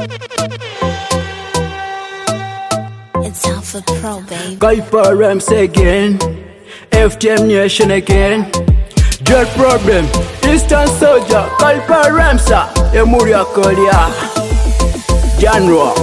It's Alpha Pro, baby. Kuiper Rams again, FTM Nation again. Dread problem, Eastern Soldier, Kuiper Ramsa, Emuria Kolia. January.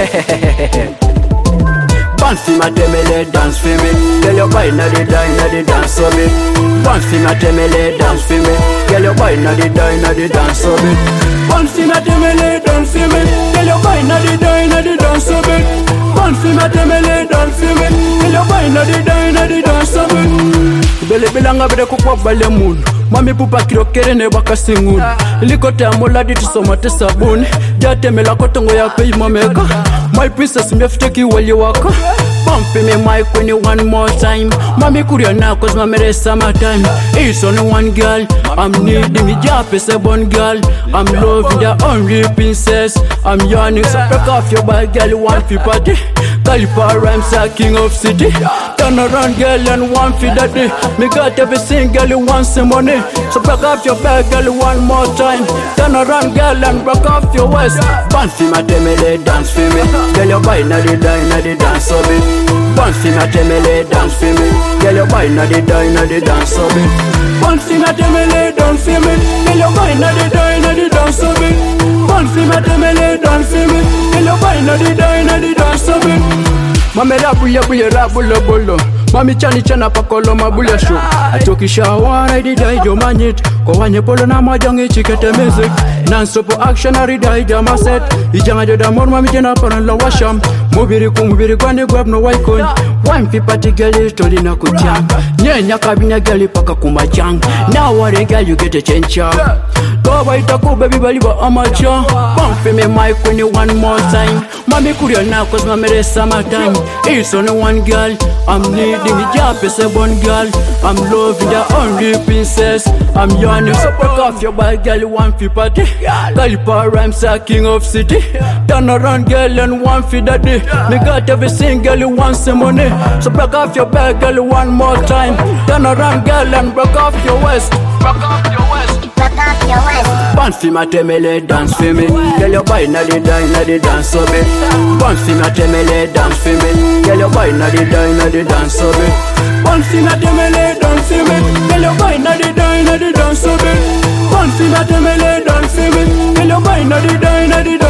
Bounce for my temele, dance for me. Girl, your boy na the die, na the dance for me. Bounce for my temele, dance for me. Girl, your boy na the die, na the dance for me. Bounce for my temele, dance for me. Girl, your boy na the die, na the dance for me. Bounce for my temele, dance for me. Girl, your boy na the die, na the dance for me. Bele bilanga bide kukwa bale munu Mami pupa kirokere ne bakasinguni Ilikote amuladi tusoma te sabuni Jatemela kotongo ya pei mameka My princess mjafuteki wali waka Bump me mic when you one more time Mami kuria now cause mami re summertime It's only one girl I'm needing me job is a one girl I'm loving the only princess I'm yearning so break off your bad girl you want fi party Caliper rhymes are king of city Turn around girl and one fi daddy Me got everything girl you want some money So break off your bad girl one more time Turn around girl and break off your waist Bounce fi my temele dance fi me Girl your boy na the die na the dance of it Bounce fi my temele dance fi me Girl your boy na the die na the dance of it Bounce fi my temele dance fi me Girl your boy na the die na the dance of it Bounce fi my temele dance fi me Girl your boy na the die na the dance of it Mame rabuye buye rabulo bolo Mami chani chana pakolo mabule show Atokisha wana ididai jo manyit Kwa wanye polo na majangi chikete music Non-stop action aridai jama set Ijanga joda mor mami jena paran la washam Mubiri ku mubiri kwani gweb no waikon Wine pipa tigeli toli na kutyang Nyenya kabinya gali paka kumachang Now what a girl you get a change Koba itaku baby bali ba amateur Bump me mic when you one more time Mami kuria now cause mami re summertime It's only one girl I'm needing a job as a one girl I'm loving the only princess I'm yearning so break off your bad girl you want fi party Caliper rhymes are king of city Turn around girl and one fi daddy Me got everything girl you want some money So break off your bad girl one more time Turn around girl and break off your waist Break off your waist Rock off your waist. Bounce fi my temele, dance fi me Girl your boy na the die, na the dance of it Bounce fi my temele, dance fi me Girl your boy na the die, na the dance of it Bounce fi my temele, dance fi me Girl your boy na the die, na the dance of it Bounce fi my temele, dance fi me Girl your boy na the die, na the